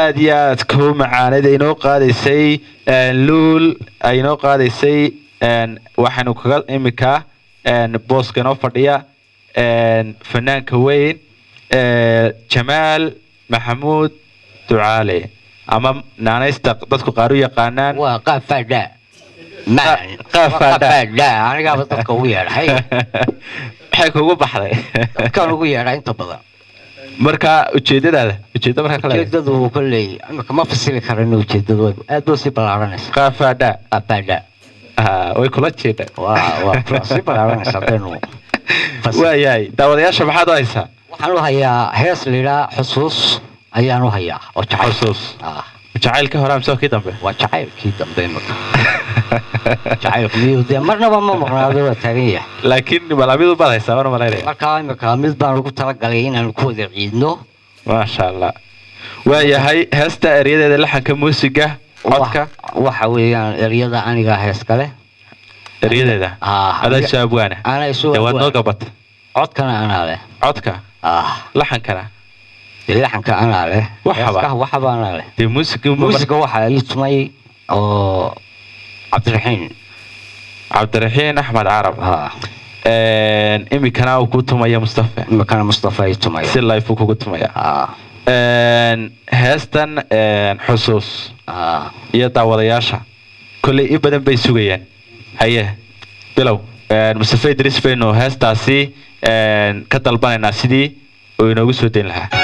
aad iyo aad kuu macaaneed ay inoo qaadaysay een, luul ay inoo qaadaysay een, waxaanu kaga imika een, booska inoo fadhiya een, fanaanka weyn ee, jamaal maxamuud ducaale ama naanaysta dadku qaar u yaqaanaan waa qaab faadhaa Qa- qaab faadhaa. anigaaba dadka ugu yeedhay maxay kugu baxday dadkaan ugu yeedhaa inta badan marka ujeedadaada ujeedda markaa kale ujeedadu kolley imika ma fasili karano ujeedadu aad buu sii ballaaranaysa qaab faadhaa qaab faadhaa Ah, way kula jeedaan waa waa sii ballaaranaysa haddaynu fasili waayahay daawadayaasha maxaad u haysaa waxaan u hayaa hees layidhaa xusuus ayaan u hayaa oo jacayl xusuus ah jacaylka hore amse kii dambe waa jacaylkii dambe imika jacaylku miyuu dee marnaba ma maqnaado waa taagan yahay laakiin malamidu baad haysaa mana malaynaya markaa imika mid baan ugu talagalay inaanu ku wada ciidno maasha allah waayahay heesta eryadeeda laxanka muusiga codka Wa- waxa weeyaan eryada aniga hees kale eryadeeda Ah, adaa aniga- shaabwaana anaa isu dee waad noo abwaan. gabata codkana anaa leh codka ah laxankana dee laxanka anaa leh Waxaba. heeskaha waxaba anaa leh dee muusiga muusiga waxaa ii tumay oo cabdiraxiin cabdiraxiin axmed carab ha imikana uu ku tumaya mustafa imikana mustafa ii tumay si life uu kugu tumaya ah heestan xusuus ah iyo daawadayaasha kolley in badan bay sugayaan haye bilow mustafa idris baynu heestaasi een, ka dalbanaynaa sidii uu inoogu soo dayn lahaa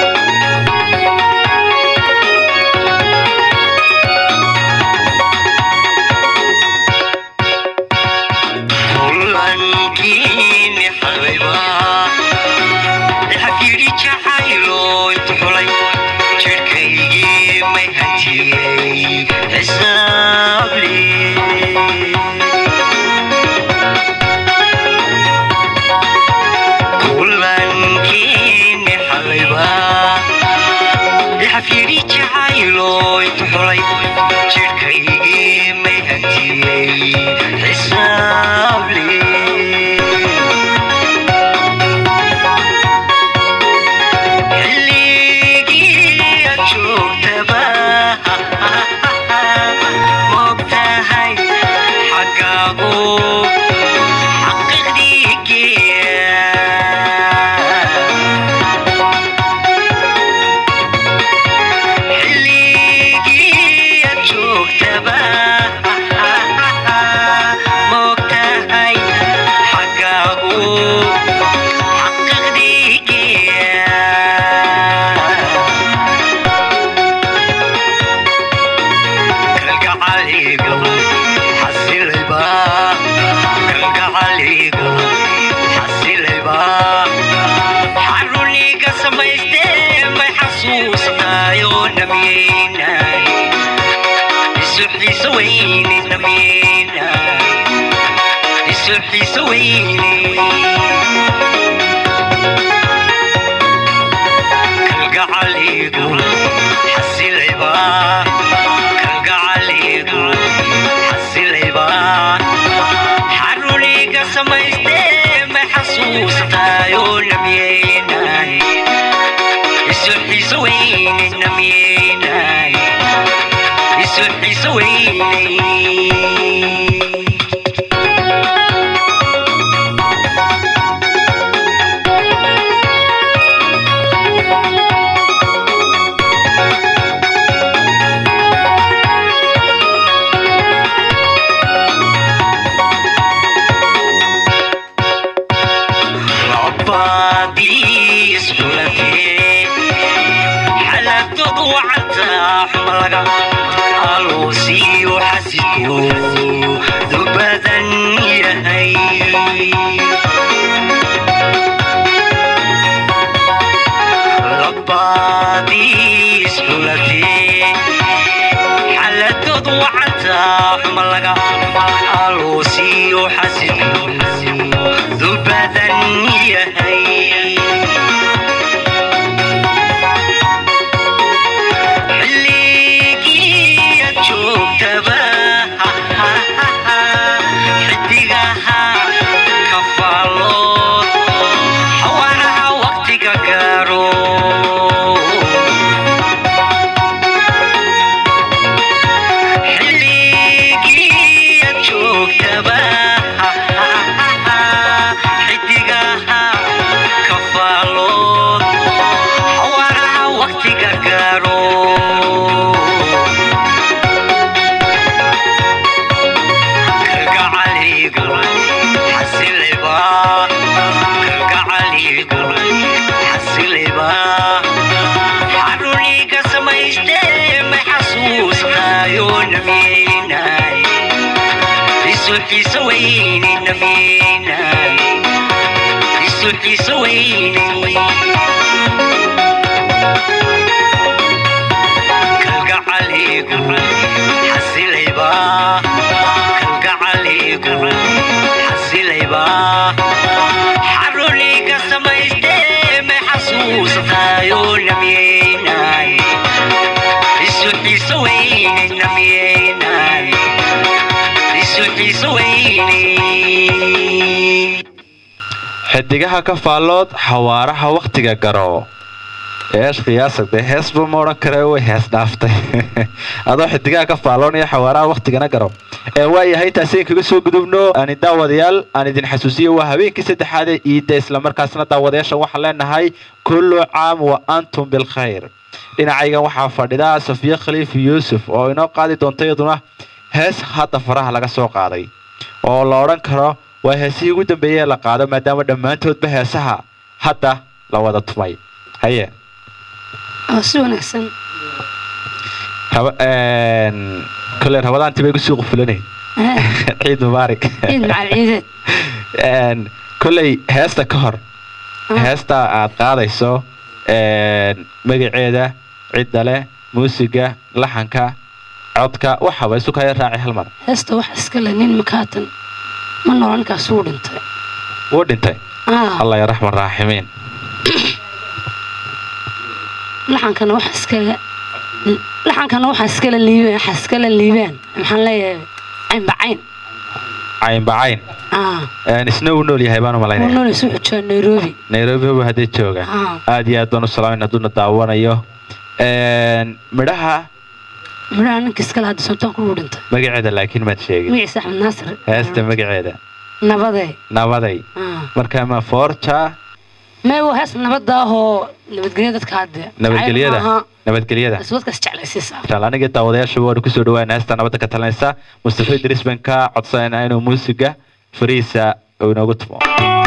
kulankiini xalayba xafyidhi jacaylo intu xulay jidhkaygii may hantiyey xisaabli kulankiini xalayba xafyidhi jacaylo intu xulay jidhkaygii may hantiyey xisaabli xilligii aad joogtaba moogtahay xaggaagu xaqiiqdii geeya xilligii aad joogtaba moogtahay xaggaagu xaqiiqdii geeya kalgacaligu xasilayba kalgacaligu xasilayba xaruniga samaystee may xasuusnayo namiyeynay isu xiiso weyne namiyeynay isu xiiso weyne kalgacaligu xasilayba kalgacaligu xasilayba xaruniga samaystee may xasuustayo namiyeynay isu xiiso weyne namiyeynay isu xiiso weyne labadii iskulatee xaladoodu wacantaa xumalaga aluusiyo xasidku dubadan yahay labadii iskulatee xaladoodu wacantaa xumalaga aluusiyo xasidku dubadan yahay xilligii aad joogtaba xidigaha kafaal isuxiisa weyne namyeynay isuxiisa weyne kalgacaligu xasilayba kalgacaligu xasilayba xaruniga samayste may xasuusatayo namyeynay isuxiisa weyne namyeynay isuxiisa weyne xidigaha ka faallood xawaaraha wakhtiga garo eesh qiyaasagde heesba ma odhan kare way hees dhaaftay adoo xidigaha ka faalloonaya xawaaraha wakhtigana garo ee waayahay intaasi kaga soo gudubno ani daawadayaal aan idin xasuusiyo waa habeenkii saddexaad ee iidda islamarkaasna daawadayaasha waxaan leenahay kullu caam wa antum bilkhayr dhinacaygan waxaa fadhida safiye khaliif yuusuf oo inoo qaadi doonta iyaduna hees hadda faraha laga soo qaaday oo la odhan karo waa heesihii ugu dambeeyey ee la qaado maadaama dhammaantoodba heesaha hadda la wada tumay haye oo si wanaagsan raba kole rabadaantii bay kusii qufulanay ciid mubaarak ciid macal ciideed Een, koley heesta ka hor heesta aad qaadayso een, magaceeda cidda leh muusiga laxanka codka waxaba isu kaya raaci hal mar heesta waxa iska le nin makaatan ma noola ninkaas wuu dhintay wuu dhintay Ah, allah ya raxman raaximiin laxankana waxa iskale laxankana waxa iskale liibaan waxa iskale liibaan maxaan leeyahay caynbacayn caynbacayn ah Een, isna uu nool yahay baan u wuu malaynaya nooleysa wuxuu joogaa nairobi nairobi huba haddii jooga Ah. aad iyo aad baan u salaamin hadduuna daawanayo Een, midhaha midhaha ninka iskale hadda sultaanku wuu dhintay magaceeda laakiin maad sheegin magaciisa axmed naasir heesta magaceeda nabadee nabaday ah marka ma forja mee waa hees nabada ahoo nabadgelya dadka hadde nabadgelyada nabadgelyada iswadkaas jeclaysiisa inshaalla aniga daawadayaasha waanu kusoo dhawaana heesta nabadda ka talinaysa mustafa idris baan ka codsanayna inuu muusiga fariisa uu inoogu tumo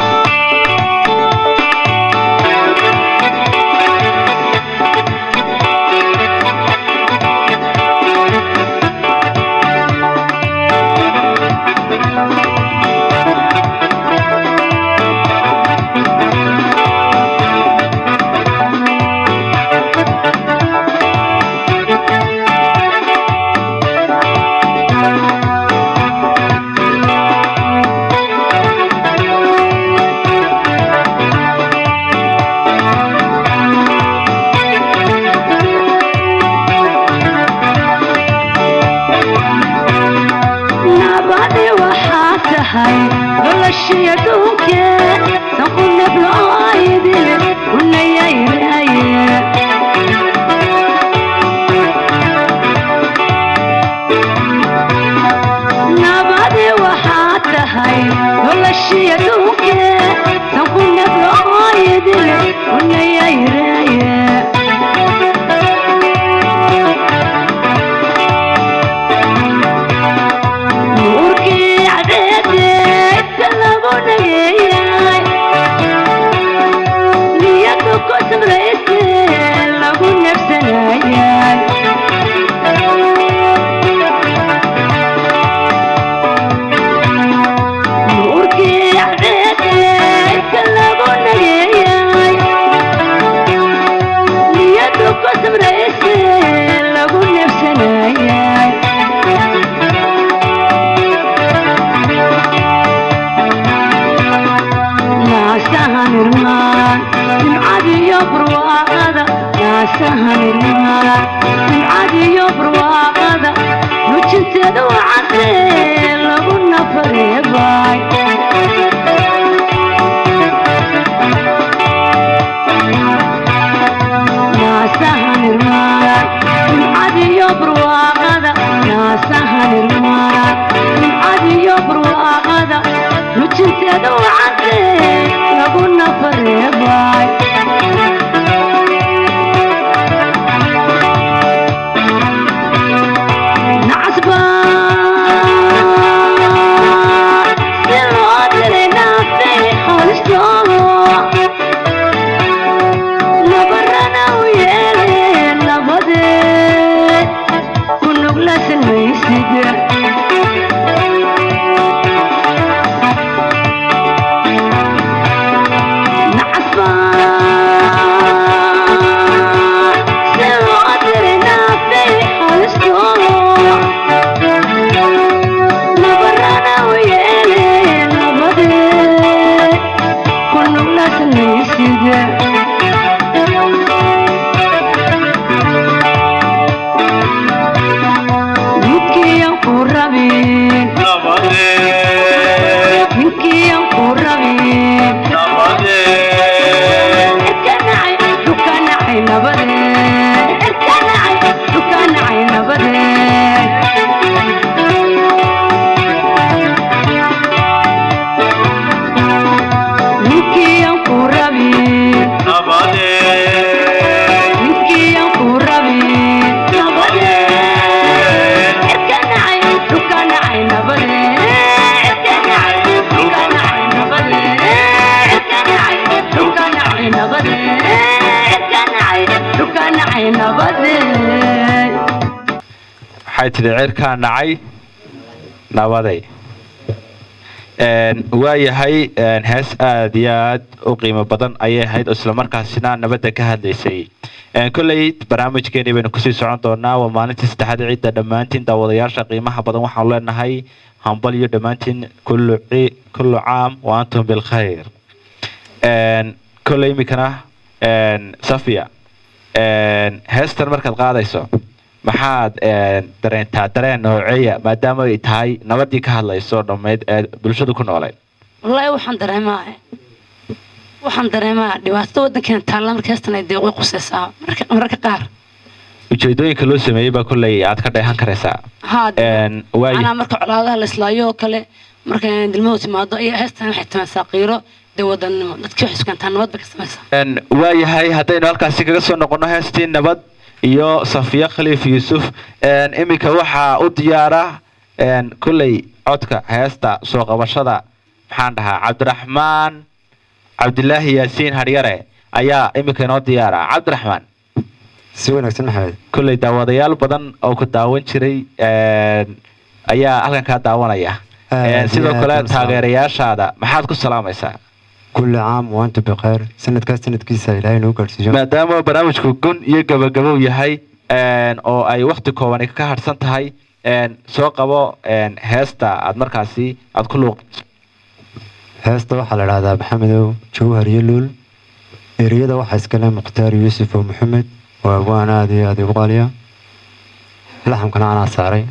nabadi waxaa tahay noloshii adduunke sanku nabloaydile unayayraaye nabadi waxaa tahay noloshii adduunke sanku nabloaydile unayayraaye nuurkii cadeedeedka lagu dhageeyay niyadu ku samrayse lagu nafsanayay nuurkii cadeedeedka lagu dhageeyay niyadu ku samrayse lagu nafsanayay naasaha nirmaan nimcadiyo barwaaqada naasaha nirmaan nimcadiyo barwaaqada nujinteeda wacadee lagu nafareebay naasaha nirmaan nimcadiyo barwaaqada naasaha nirmaan nimcadiyo barwaaqada nujinteeda wacadee lagu nafareebay nacasba waxay tidhi cirkaa nacay nabaday Een, waayahay een, hees aad iyo aad u qiimo badan ayay ahayd oo islamarkaasina nabadda ka hadlaysay Een, kolley barnaamijkeeni baynu kusii socon doonaa waa maalintii saddexaad ciidda dhammaantiin daawadayaasha qiimaha badan waxaanu leenahay hambal iyo dhammaantiin kullu ci- kullu caam wa antum bilkhayr Een, kolley iminkana een, safia een, heestan markaad qaadayso maxaad een, dareentaa dareen nooceeya maadaama ay tahay nabadii ka hadlayso dhammayd ee bulshadu ku nooleed wallaahi waxaan dareemaa waxaan dareemaa dhibaatada waddankeena taalla marka heestan ay deeqo qusaysaa marka mararka qaar ujeedooyinka loo sameeyey baa kolley aad ka dheehan karaysaa haa Een, waayo anaa marka colaadaha la islaayo oo kale marka dilmadu timaado iyo heestan waxay tamaysaa qiiro dee wadannimo dadkii waxay sugantaa nabad bay ka samaysaa Een, waayahay haddaynu halkaasi kaga soo noqono heestii nabad iyo safiya khaliif yuusuf een, iminka waxaa u diyaara een, kolley codka heesta soo qabashada maxaan dhahaa cabdiraxmaan cabdilaahi yaasiin haryare ayaa iminka inoo diyaara cabdiraxmaan si wanaagsan maxamed kolley daawadayaal badan oo ku daawan jiray een, ayaa halkan kaa daawanaya Aad Een, iyo sidoo aad kale baan salaam. taageerayaashaada maxaad ku salaamaysaa kulli caam wa antum bikhayr sanadkaas sanadkiisa ilaahay noo gaadhsiiyo maadaama barnaamijku gun iyo gabagabow yahay een, oo ay wakti kooban ka harsan tahay een, soo qabo een, heesta aad markaasi aad ku luuq heesta waxaa la dhahdaa maxamedow jawhar iyo luul ereyada waxaa iskale mukhtaar yuusuf oo maxamed waa abwaan aad iyo aad igu qaaliya laxamkana anaa saaray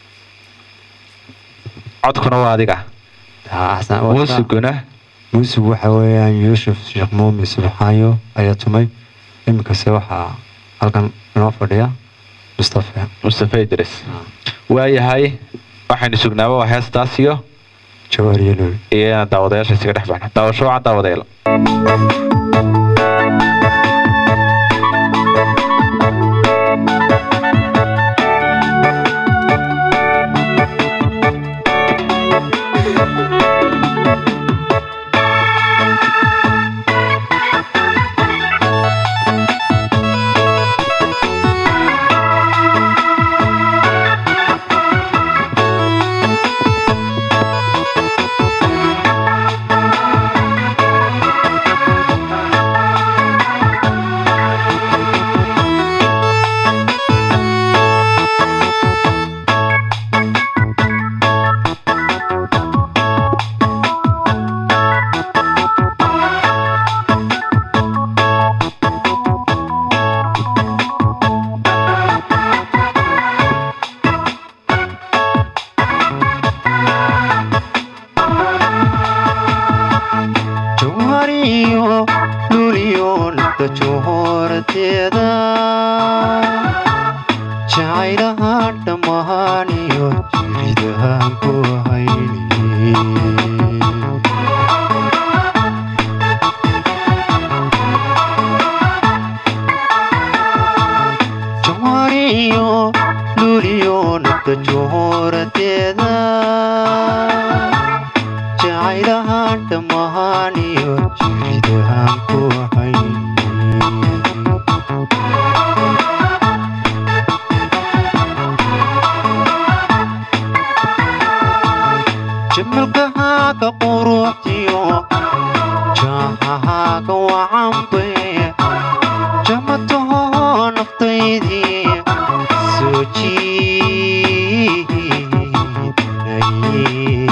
codkuna waa adiga Taa axsan- waa iska- muusiguna muusig waxa weeyaan yuusuf sheekh muumin subxaayo ayaa tumay iminkase waxaa halkan inoo fadhiya mustafa mustafa idris waayahay waxaynu sugnaaba waa heestaas iyo jawhar iyo luul iyo inaan daawadayaasha isaga dhex baxno daawasho wacan daawadayaal jawhariyo luuliyo nafta joohorateeda jacaylaha dhammaaniyo jiridahan ku hayni jawhariyo luuliyo nafta joohorateeda jacaylahan dhammaaniyo jiridahan ku hayni jamalkahaaga quruxdiyo jaahahaaga wacanbe jamataho naftaydii soo jiidnaye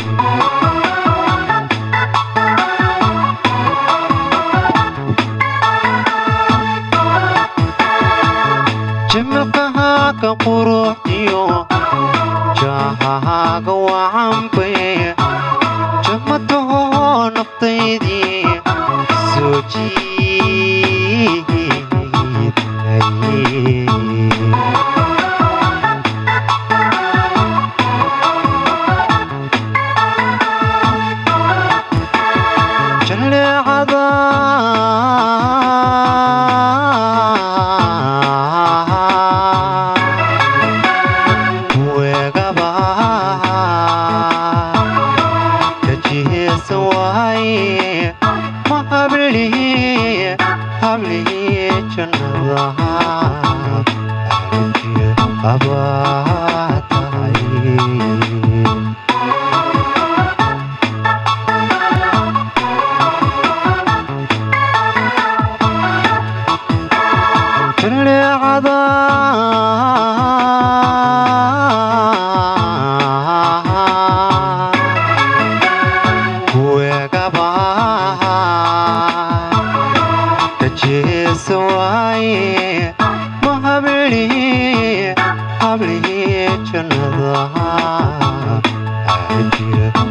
jamalkahaaga quruxdiyo jaahahaaga wacanbe jamataho naftaydii soo jiidnaye jaleecada weegaba kajiheesa waaye ma hablihi hablihi jannadaha abaa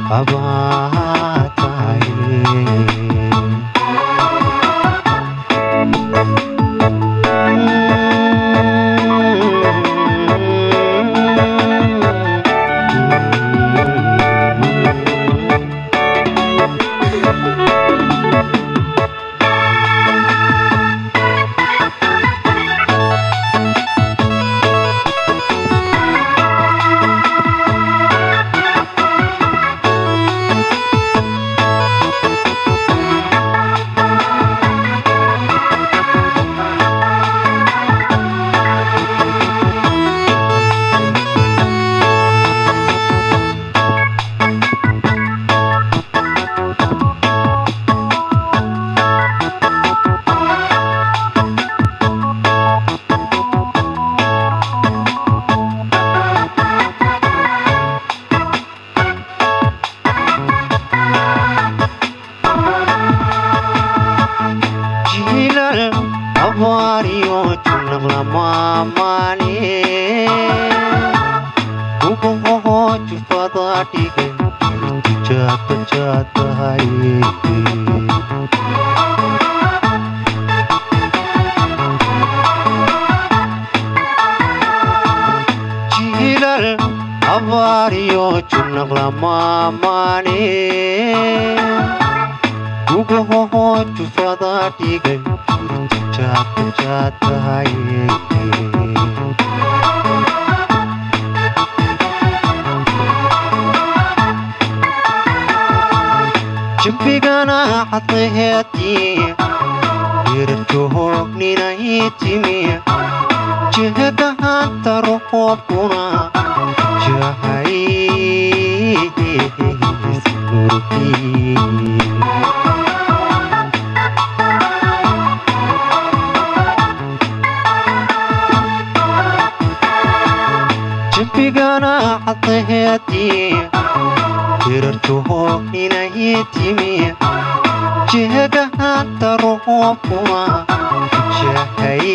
qabaa tahay jiilal abaariyo junaq lamaamaane ubahoho jufada dhigay irtijaatajaatahay jiilal abaariyo junaq lamaamaane ubahoho jufada dhigay irtijaatajaatahay jimbigana cadlaheedii irjohoogninay timi jehegahanta roqoobkuna jahay jimbigana cadlaheedii irarjohoogninay timi jehegahanta roqoobkuna jahay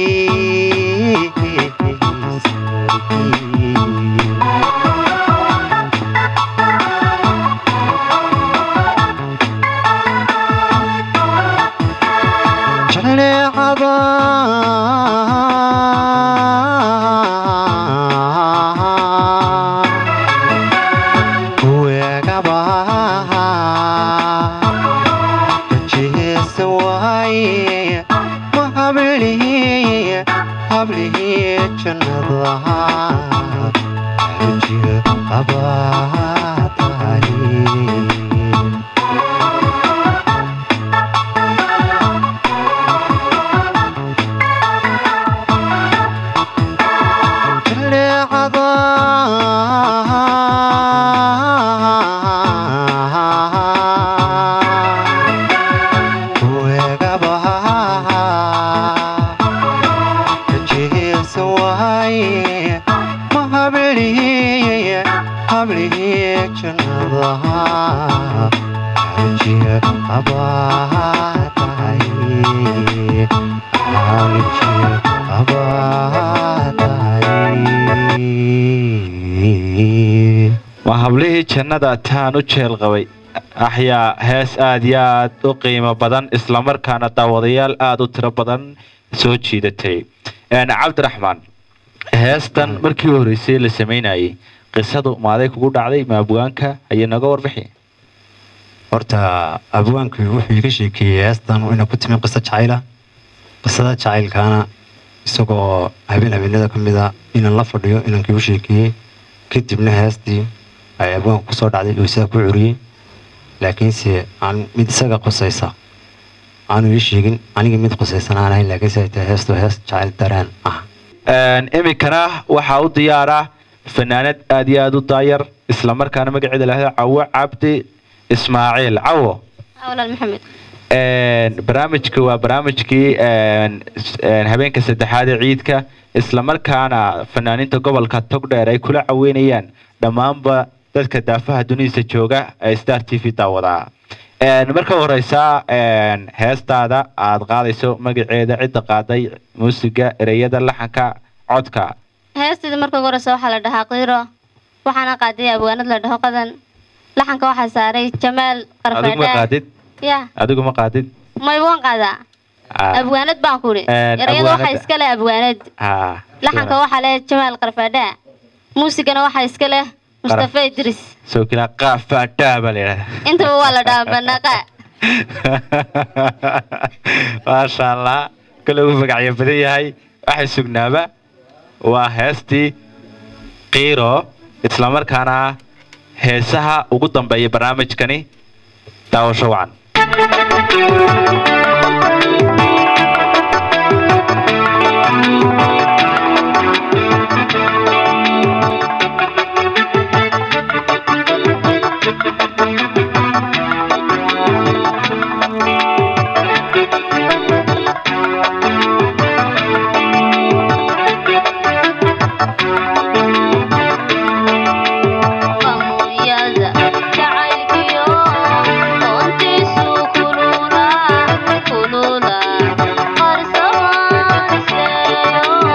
jaleecada weegaba rajeesa waaye ma hablihi hablihi jannada rajiga qabaa tahay jaleecada weegaba rajeesa waaye ma hablihi hablihi jannada rajiga qabaa tahay rajiga qabaa tahay waa hablihii jannada taan u jeel qabay axyaa hees aad iyo aad u qiimo badan islamarkaana daawadayaal aada u tiro badan soo jiidatay Een, cabdiraxmaan heestan markii u horreysay la sameynayay qisadu maaday kugu dhacday maabugaanka ayay naga warbixi horta abwaanku wuxuu iga sheekeeyey heestan inay ku timi qiso jacayla qisada jacaylkaana isagoo habeen habeenada ka mid a inaan la fadhiyo inankii u sheekeeyey kadibna heestii ay abwaanku kusoo dhacday oo isaga ku curiyey laakiinse aan mid isaga qusaysa aanu ii sheegin aniga mid qusaysan aan ahayn laakiinse ay tahay heestu hees jacayl dareen ah Een, iminkana waxaa u diyaara fanaanad aad iyo aad u daayar islamarkaana magaceeda lahda cawo cabdi ismaaciil cawo walaal maxamed Een, barnaamijka waa barnaamijkii een, s- een, habeenka saddexaad ee ciidka islamarkaana fanaaniinta gobolka togdheer ay kula caweynayaan dhammaanba dadka daafaha dunidiisa jooga ee star t v daawadaa Een, marka horeysa een, heestaada aad qaadayso magaceeda cidda qaaday muusiga ereyada laxanka codka heesteeda marka ugu horeysa waxaa la dhahaa qiiro waxaana qaaday abwaanad la dhaho qadan laxanka waxaa saaray jamaal adigu ma qarfadhaan qaadid ya adigu ma qaadid may waan qaadaa Ah, abwaanad baan ku idhi Een, erayada waxaa abwaanada. iska leh abwaanad ah, laxanka waxaa leh jamaal qarfadhaa muusigana waxaa iska leh mustafa idris soo kila qaafadhaa baa la yidhahdaa intaba waa la dhahaa banaqa maasha allah kale uu magacyo badan yahay waxay sugnaaba waa heestii qiiro islamarkaana heesaha ugu dambeeya barnaamijkani daawasho wacan Mamuyada jacaylkiyo doontiisu kulula kulula qarsamaan iseeyo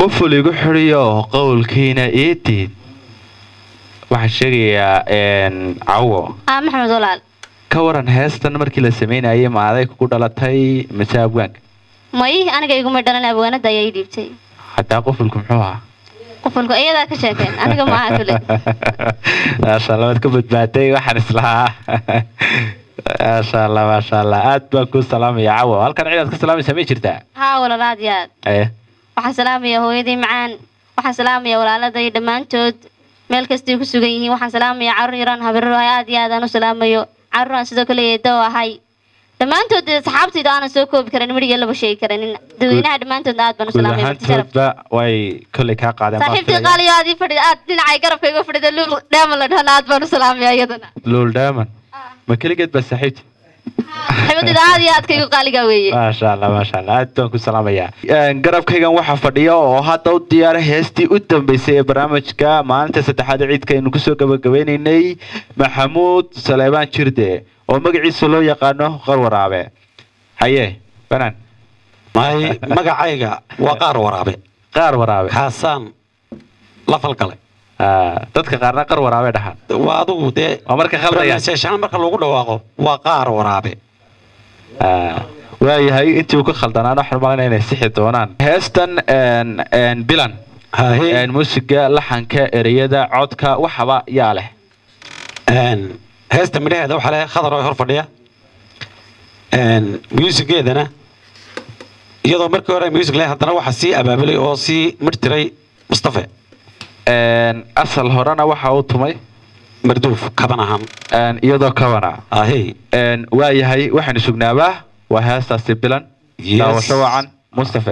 qoful igu xidhiyo qowlkiina iidid waxaan sheegayaa een, cawo ah maxamed walaal ka waran heestan markii la sameynayay ma aday kugu dhalatay mise abwaanka may aniga iguma dhalan abwaanada ayaa ii dhiibtay hataa qofulku muxuu ahaa qofulku iyadaa ka sheekeen aniga maaha kule maasha allah waad ka badbaaday waxaan islahaa maasha allah maasha allah aad baan kuu salaamaya cawo halkan cidaad ka salaamaysaa may jirtaa haa walaal aad iyo aad Eh, waxaan salaamaya hooyadii macaan waxaan salaamaya walaaladay dhammaantood meel kastay ku sugan yihiin waxaan salaamaya carruur yaraan habarro aad iyo aad aan u salaamayo carruur aan sidoo kale eedo ahay dhammaantood dee saxaabtayda aanan soo koobi karin midhiga laba sheegi karanin dadweynaha dhammaantoodna aad baan u guud salaamaya marti sharaf ahaantoodba way kolley kaa qaadeen baan saaxiibtii filayaa. qaaliyo aad ii fadhida aad dhinacay garabka iga fadhida luul dheeman la dhahana aad baan u salaamaya iyadana luul daaman ma keligeed baa saaxiibti saaxiibadayda aad iyo aadka igu qaaliga weeye maasha allah maasha allah aad baan ku salaamayaa Een, garabkaygan waxaa fadhiya oo hadda u diyaara heestii u dambeysay ee barnaamijka maalinta saddexaad ee ciidka aynu kusoo gabagabaynaynay maxamuud saleebaan jirde oo magaciisa loo yaqaano qar waraabe haye banaan may magacayga waa qaar waraabe qaar waraabe kaasaan la falgalay Ah, dadka qaarna qar waraabe dhahaan waa adigu dee waa marka khaldayaan pronunciation marka lagu dhawaaqo waa qaar waraabe Ah, waayahay intii uu ka khaldanaana waxaan malayna inay sixi doonaan heestan een, een, bilan hahe een, muusiga laxanka ereyada codka waxaba yaa leh Een, heesta midhaheeda waxaa le khadar oo hor fadhiya Een, musigeedana iyadoo markii hore music leh haddana waxaa sii abaabulay oo sii midhtiray mustafe Een, asal horena waxa uu tumay marduuf kaban ahaan een, iyadoo kabana ahey Een, waayahay waxaanu sugnaabaa waa heestaasi bilan Yes. daawasho wacan mustafe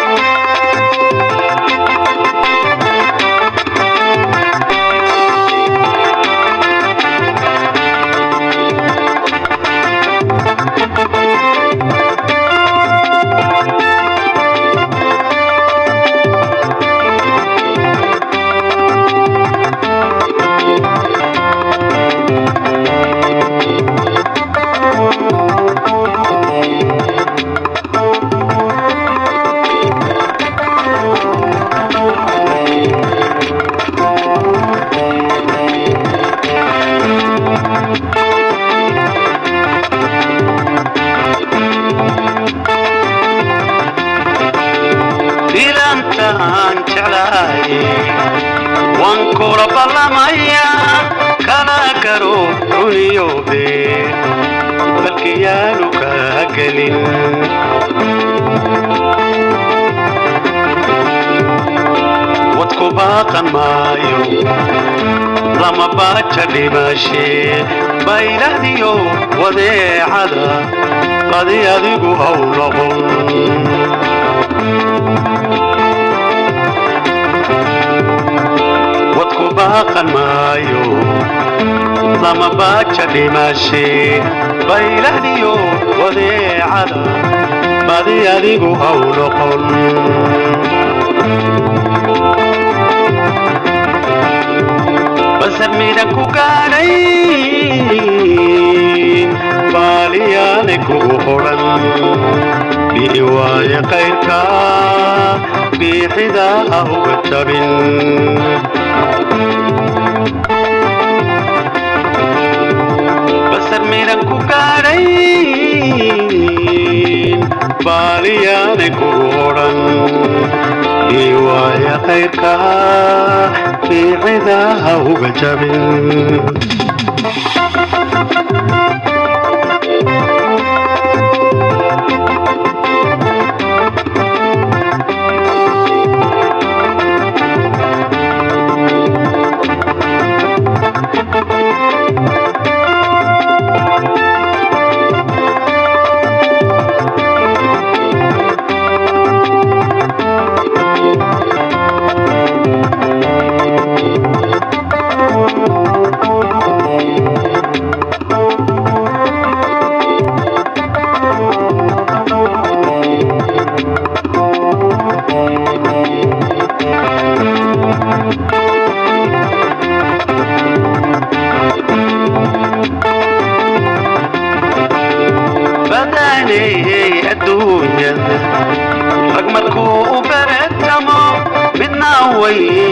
dilantaan jeclahay waan kula ballamayaa kala garo runiyoobe balkiyaanu kaa gelin wadku baaqan maayo lama baaja dhimashe baylahdiyo wadeecada badi adigu haw noqon wadku baaqan maayo lama baaja dhimashe baylahdiyo wadeecada badi adigu haw noqon basar midhan ku gaadhay baaliyaanay kugu hodhan dhihi waaye qayrka biixida ha uga jabin basar midhan ku gaadhay baaliyaanay kugu hodhan dhihi waaye qayrka biixida ha uga jabin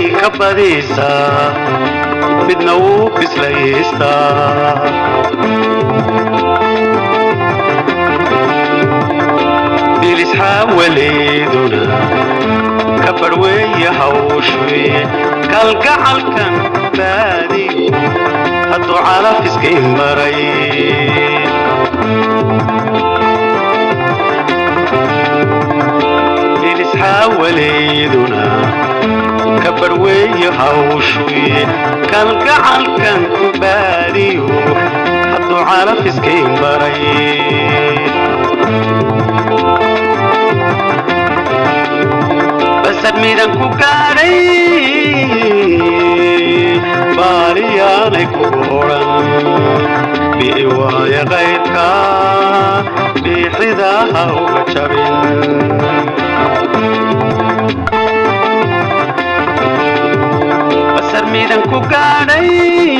ka badisaa midna wuu bislaystaa bilis xaawaleeduna ka barweeye hawshuye kalgacalkan baadiyo hadduu calafiskay maray bilis xaawaleeduna ka barweeye hawshuye kalgacalkan baadiyo hadduu calafiskay maray basad midan ku gaadhay baaliyaanay kugu odhan bi'i waaya qaydka biixidaha uga jabin basad midan ku gaadhay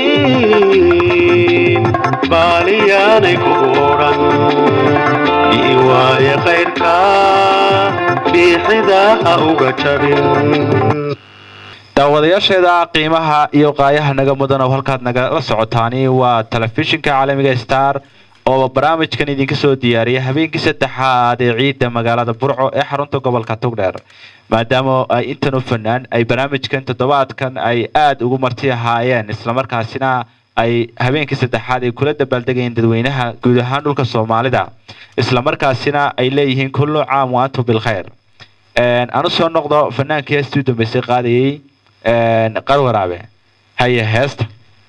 baaliyaanay kugu odhan bi'i waaya qaydka biixidaha uga jabin daawadayaasheeda qiimaha iyo qaayaha naga mudan oo halkaad nagala socotaani waa telefishinka caalamiga star oo barnaamijkan idinka soo diyaariya habeenkii saddexaad ee ciidda magaalada burco ee xarunta gobolka togdheer maadaama ay intan u fanaan ay barnaamijkan toddobaadkan ay aada ugu marti ahaayeen islamarkaasina ay habeenkii saddexaad ay kula dabaaldegayeen dadweynaha guud ahaan dhulka soomaalida islamarkaasina ay leeyihiin kullu caam wa antum bilkhayr anu soo noqdo fanaankii heestii u dambeysay qaadayay qarwaraabe haye heesta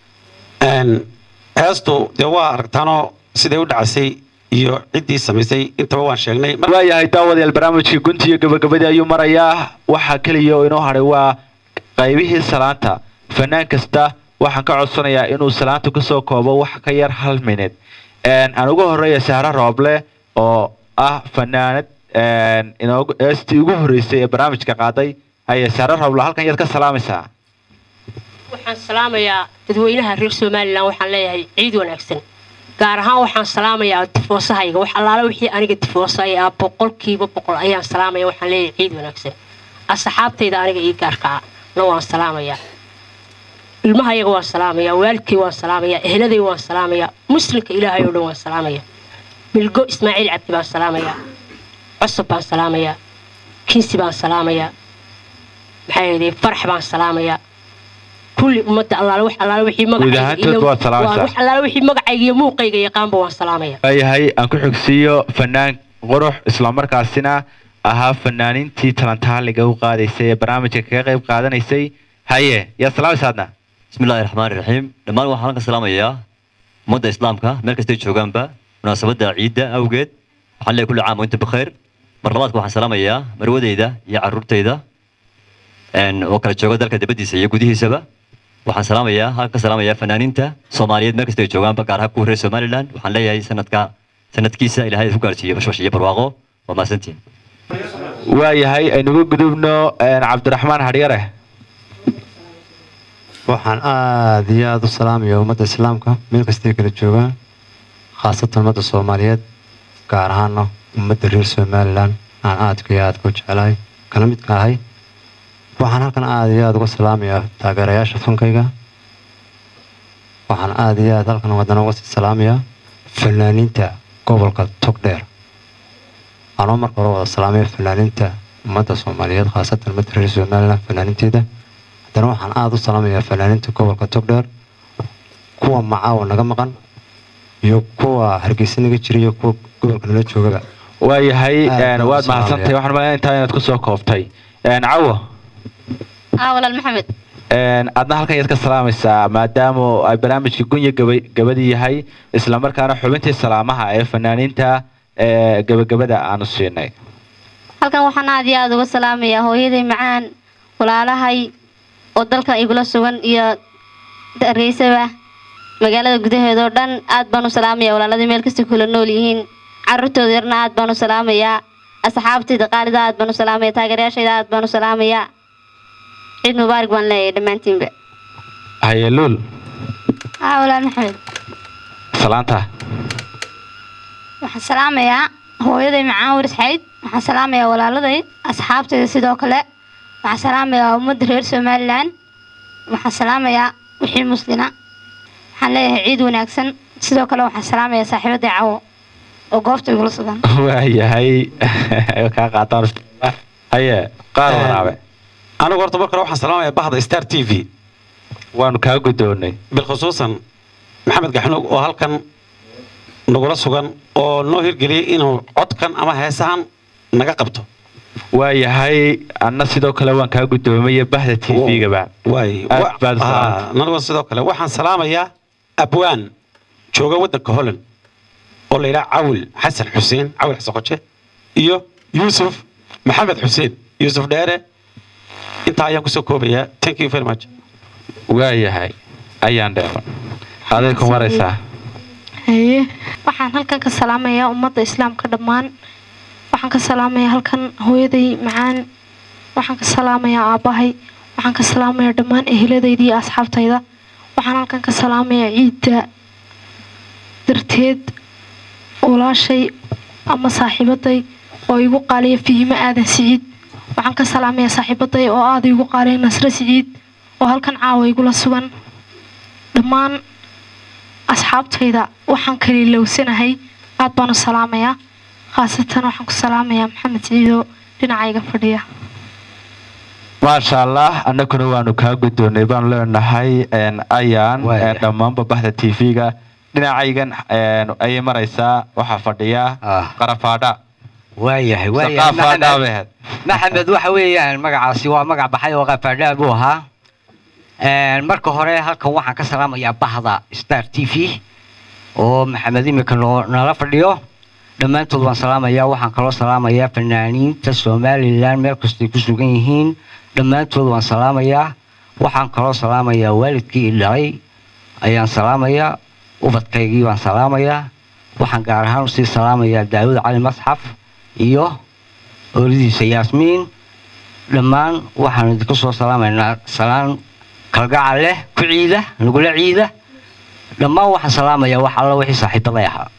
heestu dee waa aragtaanoo siday u dhacasay iyo ciddii samaysay intaba waan sheegnay Mar- waayahay daawadayaal barnaamijkii gunti iyo gabagabadii ayuu marayaa waxaa keliya oo inoo hadhay waa qaybihii salaanta fanaan kasta waxaan ka codsanayaa inuu salaanta kusoo koobo wax ka yar hal minid aan ugu horeeya sahra rooble oo ah fanaanad inoogu heestii ugu horreysay ee barnaamijka qaaday haye sahra rooble halkan yaad ka salaamaysaa waxaan salaamayaa dadweynaha reer somalilan waxaan leeyahay ciid wanaagsan gaar ahaan waxaan salaamayaa tifoosahayga wax allaala wixii aniga tifoosa ay ah boqolkiiba boqol ayaan salaamaya waxaan leeyahay ciid wanaagsan asxaabtayda aniga ii gaarkaa na waan salaamayaa ilmahayaga waan salaamayaa waalidkay waan salaamayaa eheladay waan salaamayaa muslimka ilaahay oo dhan waan salaamayaa milgo ismaaciil cabdi baan salaamayaa cusub baan salaamayaa kinsi baan salaamayaa maxaa yeelay farax baan salaamayaa kulli ummadda allaale wax allaale wixii Guud ahaantood magacayga waad salaamaysaa. wax allaale wixii magacayga iyo muuqayga yaqaanba waan salaamayaa waayahay aan ku xigsiiyo fanaan qurux islamarkaasina ahaa fanaanintii talantaaliga u qaadaysay ee barnaamijka kaga qayb qaadanaysay haye yaa salaamaysaadna بسم الله الرحمن الرحيم دمان waxaan ka salaamayaa ummadda islaamka meel kasta ay joogaanba munaasabada ciidda awgeed waxaan leeyahay kulli caam oo inta bikhair mar labaadka waxaan salaamayaa marwadeyda iyo caruurtayda een oo kala jooga dalka dibadiisa iyo gudihiisaba waxaan salaamayaa halkan ka salaamayaa fanaaniinta soomaaliyeed meel kasta ay joogaanba gaar ahaan kuwa reer somaliland waxaan leeyahay sanadka sanadkiisa ilaahay ku gaarsiiyo bashbash iyo barwaaqo waa mahadsantihin waayahay aynugu gudubno cabdiraxmaan hadhyare waxaan aada iyo aada u salaamaya ummadda islaamka meel kastay kala joogaan khaasatan ummadda soomaaliyeed gaar ahaana ummadda reer somalilan aan aadka iyo aadka u jecelahay kana midka ahay waxaan halkan aada iyo aada uga salaamayaa taageerayaasha fankayga waxaan aada iyo aada halkan wadana uga sii salaamayaa fanaaniinta gobolka togdheer anoo marka hore wada salaamaya fanaaniinta ummadda soomaaliyeed khaasatan ummadda reer somalilan fanaaniinteeda haddana waxaan aada u salaamayaa fanaaniinta gobolka togdheer kuwa macaawa naga maqan iyo kuwa hargeysa naga jira iyo kuwa gobolka nala joogaba waayahay Aad baan u waad mahadsantahay salaamayaa. waxaan malaya intaa inaad kusoo koobtay cawo aa walaal maxamed adna halkan yaad ka salaamaysaa maadaama ay barnaamijka gunya gaba- gabadii yahay islamarkaana xubintii salaamaha ee fanaaniinta ee gabagabada aanu siinay halkan waxaan aad iyo aada uga salaamayaa hooyaday macaan walaalahay oo dalkan igula sugan iyo hargeysaba magaalada gudaheeda oo dhan aad baan u salaamayaa walaaladii meel kasta kula nool yihiin caruurtooda yarna aad baan u salaamayaa asxaabtayda qaalida aad baan u salaamaya taageerayaashayda aad baan u salaamayaa ciid mubaarak baan leeyahay dhammaantiinba haye luul haa walaal maxamed salaanta waxaan salaamayaa hooyaday macaan waris xayd waxaan salaamayaa walaaladay asxaabtayda sidoo kale waxaan salaamayaa ummadda reer somalilan waxaan salaamayaa wixii muslina waxaan leeyahay ciid wanaagsan sidoo kale waxaan salaamayaa saaxiibadda cawo oo goobta igula sugan waayahay kaa qaataan haye qaar waraabe anigu horta marka hore waxaan salaamayaa bahda star t v waanu kaa guddoonnay bilkhusuusan maxamed gaxnuug oo halkan nagula sugan oo noo hirgeliyey inuu codkan ama heesahan naga qabto waayahay anna sidoo kale waan kaa guddoomaya bahda t v-gaba waay aad baad u salaamtay. nanigu sidoo kale waxaan salaamayaa abwaan jooga waddanka holland oo la yidhaha cawil xasan xuseen cawil xasan qoje iyo yuusuf maxamed xuseen yuusuf dheere intaa ayaan kusoo koobayaa thank you very much waayahay ayaan dheeman aday ku maraysaa haye waxaan halkan ka salaamayaa ummadda islaamka dhammaan waxaan ka salaamayaa halkan hooyaday macaan waxaan ka salaamayaa aabbahay waxaan ka salaamayaa dhammaan eheladayda iyo asxaabtayda waxaan halkan ka salaamayaa ciidda darteed walaashay ama saaxiibaday oo igu qaaliya fihimo aadan siciid waxaan ka salaamayaa saaxiibaday oo aada igu qaaliya nasre siciid oo halkan caawa igula sugan dhammaan asxaabtayda waxaan kaliilowsanahay aad baan u salaamayaa khaasatan waxaan ku salaamayaa maxamed siciidoo dhinacayga fadhiya maasha allah annaguna waanu kaa guddoonnay baanu leenahay een, ayaan Waaya. een, dhammaanba bahda t v-ga dhinacaygan een, ayay maraysaa waxaa fadhiya qarafaadha waayahay waayahay saqaafaadha maxamed behed maxamed waxa weeyaan magacaasi waa magac baxay oo qafaadhaa buu ahaa Een, marka hore halkan waxaan ka salaamayaa bahda star t v oo maxamed imika noo- nala fadhiyo dhammaantood waan salaamayaa waxaan kaloo salaamayaa fanaaniinta somalilan meel kastay ku sugan yihiin dhammaantood waan salaamayaa waxaan kaloo salaamayaa waalidkii i dhalay ayaan salaamayaa ubadkaygii baan salaamayaa waxaan gaar ahaan usii salaamayaa daawud cali masxaf iyo ooladiisa yaasmiin dhammaan waxaan idinku soo salaamaynaa salaan kalgacal leh ku ciida nagula ciida dhammaan waxaan salaamayaa wax alla wixii saaxiibaday ahaa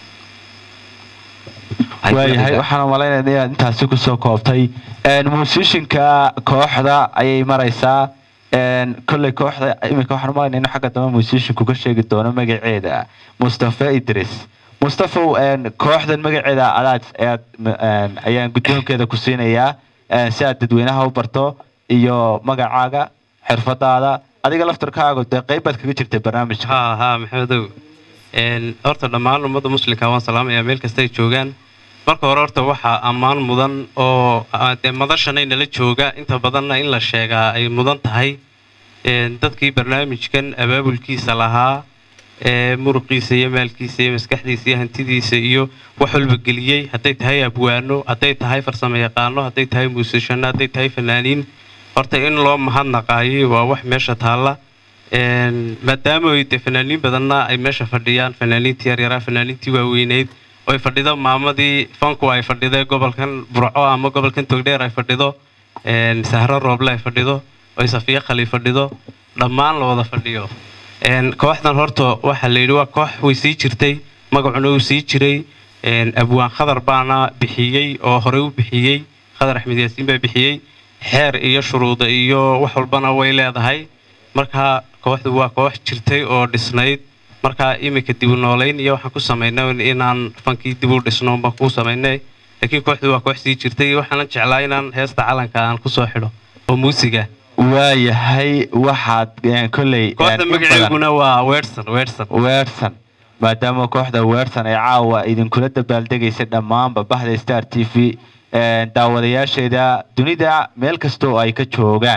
waayahay waxaan malaynayaa inaad intaasi kusoo koobtay een, musishinka kooxda ayay maraysaa een, kolley kooxda iminka waxaan umalaynaa inuu xagga dambe musishinku ka sheegi doono magaceeda mustafa idris mustafow een, kooxdan magaceeda adaad ayaad m- een, ayaan guddoonkeeda ku siinayaa een, si aad dadweynaha u barto iyo magacaaga xirfadaada adiga laftarkaaga dee qeyb baad kaga jirtay barnaamijka haa haa maxamedow Een, horta dhammaan ummadda muslimka waan salaamayaa meel kasta ay joogaan marka hore horta waxaa ammaan mudan oo ah, dee madashanay nala jooga inta badanna in la sheegaa ay mudan tahay Een, dadkii barnaamijkan abaabulkiisa lahaa ee muruqiisa iyo maalkiisa iyo maskaxdiisa iyo hantidiisa iyo wax walba geliyey hadday tahay abwaano hadday tahay farsamo yaqaano hadday tahay muusishano hadday tahay fanaaniin horta in loo mahadnaqaayo waa wax meesha taalla Een, maadaama ay dee fanaaniin badanna ay meesha fadhiyaan fanaaniintii yaryaraa fanaaniintii waaweyneyd oo ay fadhido maamadii fanku ay fadhiday gobolkan burco ama gobolkan togdheer ay fadhido een, sahro rooble ay fadhido oo safiya khali fadhido dhammaan la wada fadhiyo Een, kooxdan horta waxaa la yidhi waa koox way sii jirtay magacuna uu sii jiray Een, abwaan khadar baana bixiyey oo horey u bixiyey khadar axmed yaasiin baa bixiyey xeer iyo shuruuda iyo wax walbana way leedahay marka kooxdu waa koox jirtay oo dhisnayd marka iminka dib u noolayn iyo waxaan ku samaynay inaan fankii dib u dhisno baan kuu samaynay laakiin kooxdu waa koox sii jirtay waxaanan jeclaa inaan heesta calanka aan kusoo xidho oo muusiga waayahay waxaad een, kolley een, kooxda in badan- magaceeguna waa weersan weersan weersan maadaama kooxda weersan ay caawa idinkula dabaaldegaysa dhammaanba bahda star t v een, daawadayaasheeda dunida meel kasta oo ay ka joogaan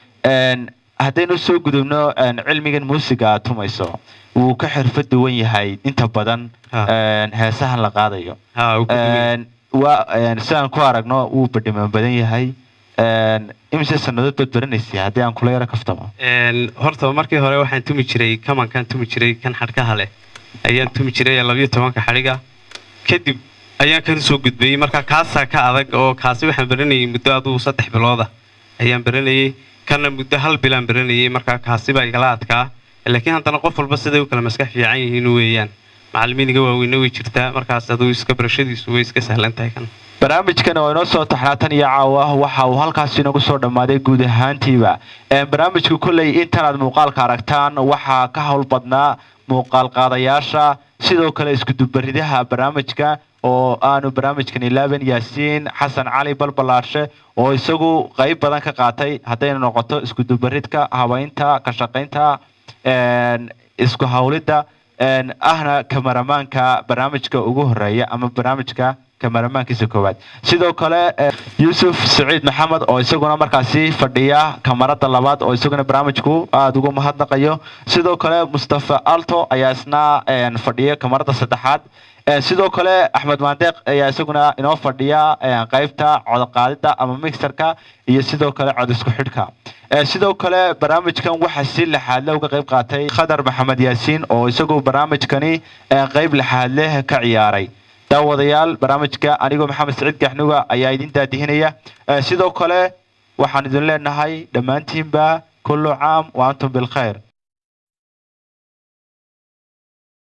Een, haddaynu soo gudubno een, cilmigan muusiga aad tumayso wuu ka xirfad duwan yahay inta badan een, heesahan la qaadayo Een, waa een, sidaan ku aragno wuu badhiman badan yahay Een, imise sannadood baad baranaysa haddii aan kula yaro kaftamo Een, horta markii hore waxaan tumi jiray kamankaan tumi jiray kan xadhkaha leh ayaan tumi jiray labayo tobanka xadhiga kadib ayaan kan soo gudbayey marka kaasaa ka adag oo kaasi waxaan baranayay muddo aduu saddex bilooda ayaan baranayay kana muddo hal bilaan baranayay marka kaasi baa igala adkaa laakiin haddana qof walba siday u kala maskax fiican yihiin weeyaan macallimiin iga waaweyne way jirtaa markaas aduu iska barashadiisu way iska sahlan tahay kan barnaamijkan oo inoo soo taxnaatan iyo caawa waxa uu halkaas inagu soo dhammaaday guud ahaantiiba Een, barnaamijku kolley intanaad muuqaalka aragtaan waxaa ka howl badnaa muuqaal qaadayaasha sidoo kale iskudubaridaha barnaamijka oo aanu barnaamijkan ilaaban yaasiin xasan cali balbalaarshe oo isagu qayb badan ka qaatay haddayna noqoto iskudubaridka habaynta ka shaqaynta een, isku hawlidda een, ahna kamaramaanka barnaamijka ugu horeeya ama barnaamijka kamaramaankiisa koowaad sidoo kale eh, yuusuf saciid maxamed oo isaguna markaasi fadhiya kamarada labaad oo isaguna barnaamijku aada ugu mahadnaqayo sidoo kale mustafa alto ayaa isna een, fadhiya kamarada saddexaad Eh, sidoo kale axmed maandeeq ayaa isaguna inoo fadhiya eh, qaybta codqaadida ama mixerka iyo sidoo kale cod isku xidhka Eh, sidoo kale barnaamijkan waxaa si lixaadle uga qayb qaatay khadar maxamed yaasiin oo isagu barnaamijkani eh, qayb lixaadleh ka ciyaaray daawadayaal barnaamijka anigoo maxamed saciid gaxnuga ayaa idin daadihinaya Eh, sidoo kale waxaan idin leenahay dhammaantiinba kullu caam wa antum bilkhayr